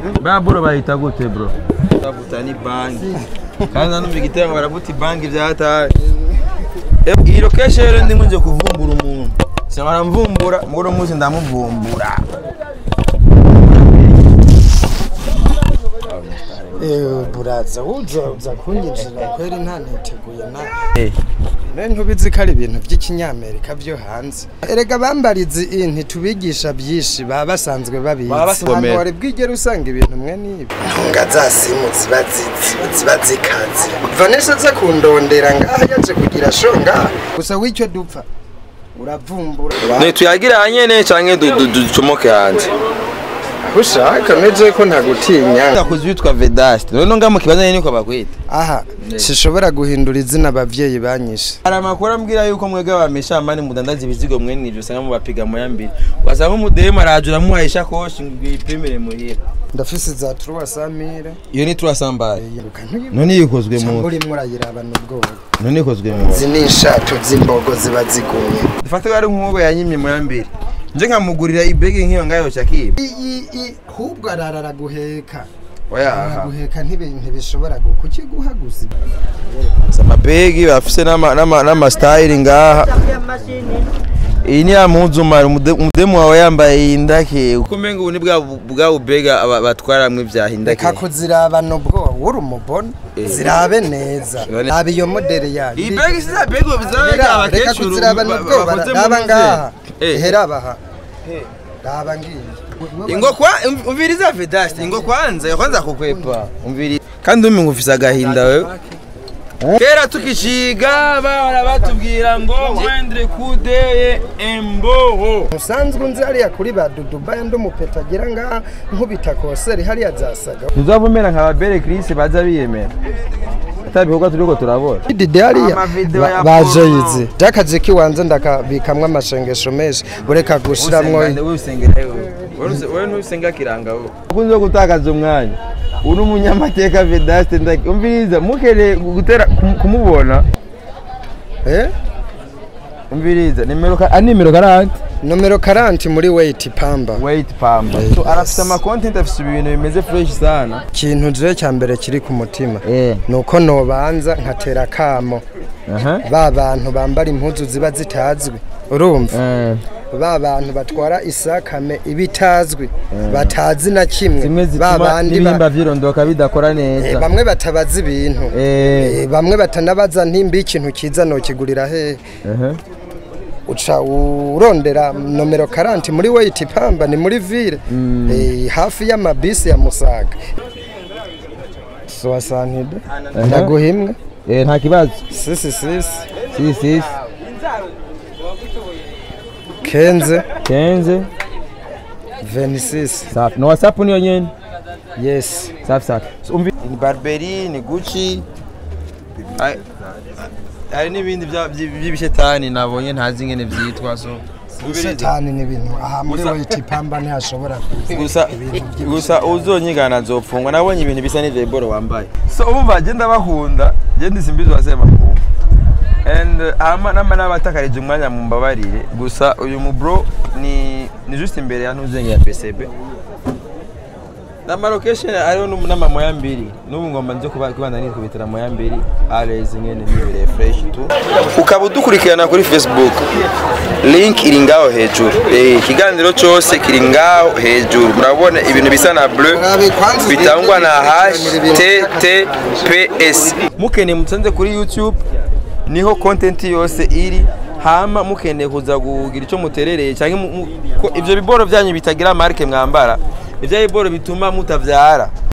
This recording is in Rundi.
baburo bayita gute bro bavuta ni banki kandi nanumva igitego baravuta banki vyataye iyi location rero ndimo nje kuvumbura umuntu sinabara mvumbura muri uno munsi ndamuvumbura Eh, buraza uza uza kunyinjira kweri nta niteguye na Eh. ne ntubizi ko ari ibintu by'ikinyamerika byo hanze erega bambarizi iyi ntitubigisha byinshi baba basanzwe babizi Baba basanzwe Ahantu bamenya. wari bwigere usanga ibintu mwe n'ibi ntunga za simu ziba zizi ziba zikaze vanessa aza kundondera ngaha yaje kugira sho ngaha gusa w'icyo dupfa uravumbura ntituyagira nyene canke du- du- ducomoke hanze aho ushaka meze ko ntagutinya ndakuzi witwa Vedaste none ngaho mu kibanza nyene niko bakwita aha sishobora guhindura izina abavyeyi banyishe hari amakuru ambwira yuko mwebwe abameshamani mudandaza ibizigo mwene ivyo usanga mubapiga mu yambiri wasanga umudemu arajura muhaye ishakoshi ngo uyipimire muhira ndafise za truwa samire iyo ni turasambaye yiruka ntuyibona none yikozwe mu cyangwa urimo urayirabana ubwoba none yikozwe mu izi ni inshato z'imbogo ziba zigumye dufate ko ari nk'uwo yanyimye mu yambiri nje nkamugurira ibegi nk'iyo ngayo cyakiba ahubwo ararara guheka oya araguheka ntibintu ntibishobora gu- kukiguha gusa amabegi bafise n'ama- n'ama- n'amasitayiri ngaha iyi ni ya mpuzu mari umude- umudemu wawe yambaye yindake uko umenga ubu ni bwa bwa bubega aba- batwaramwo ivya hindake reka kuzirabana ubwoba uri umubona Eh. zirabe neza None- raba iyo moderi yayo iyi begi si za begi bizaba Hera, reka kuzirabana ubwoba raba ngaha Eh. heraba aha raba ngiyi ingo kwa um- umviriza Vedaste ingo kwanza kwanza kukwepa umviriza kandi umi ngufise agahinda wewe kera tukiciga bahora batubwira ngo wendre kudeye emboho musanzwe unzi hariya kuri ba dudubayi ndi umupeta agira ngaha nkubita koseri hariya zasaga ntuzavumera nka babere Chris baza biyemera atabikorwa turiko turabona dide hariya Amavideo ya ba- baje porno. yizi ry'akazi k'iwanze ndakabikamwo amashengesho menshi ureka gushiramwo wewe ntusenga kiranga wowe ukunze gutakaza umwanya uri umunyamateka Vedaste ndaki umviriza mukeneye gutera kum- kumubona eh umviriza nimero ka ah, nimero karante nomero karanti muri weyiti pamba wait pamba so arafite ama content afite ibintu bimeze fresh sana ikintu je cya mbere kiri ku mutima eh ni uko nobanza nkatera akamo aha ba bantu bambara impuzu ziba zitazwi urumva eh ba bantu batwara isakame iba itazwi batazi na kimwe zimwe ba zituma bandi ba- n'ibihimba vyirondoka bidakora Eh, neza bamwe batabaza ibintu eh Eh, bamwe batanabaza ntimba ikintu kiza nokigurira hehe aha uca urondera nomero karanti muri weyiti pamba ni muri ville Eh, hafi y'amabisi ya musaga soasantide Aha. ndaguha imwe eh nta kibazo sisi sisi si si kenze kenze venisisi safi no whatsapp niyo nyene yesi safi safi So, umvi ni barberi ni gucci Hari- hari n'ibindi bya- by- by'ibishetani nabonye ntazi ingene vyitwa so umviriza. shetani ni ibintu aha muri Gusa- weyiti pamba ntihashobora kuza gusa ibintu by'ibishitani. gusa uzonyigana nzopfungwa nabonye ibintu bisa n'ivyeboro wambaye so umva je ndabakunda je ndisimbizi wasema kumva and uh, hama nama n'abatakarije umwanya mu mbabarire gusa uyu mu bro ni ni just imbere ya ntuzenge ya PCB nama location ariho n'umu- n'amamoya mbiri n'ubu ngomba nje kuba kubana nikubitira moya mbiri always ngene nibere fresh tu ukaba udukurikirana kuri Facebook link iri ngaho hejuru eh ikiganiro cyose kiri ngaho hejuru murabona ibintu bisa na bleu bitangwa na https mukeneye musanze kuri youtube niho content yose iri hama mukeneye kuza kugira icyo muterereye cyangwa mu- mu- ko ivyo biboro byanyu bitagira marke mwambara ivyo biboro bituma mutavyara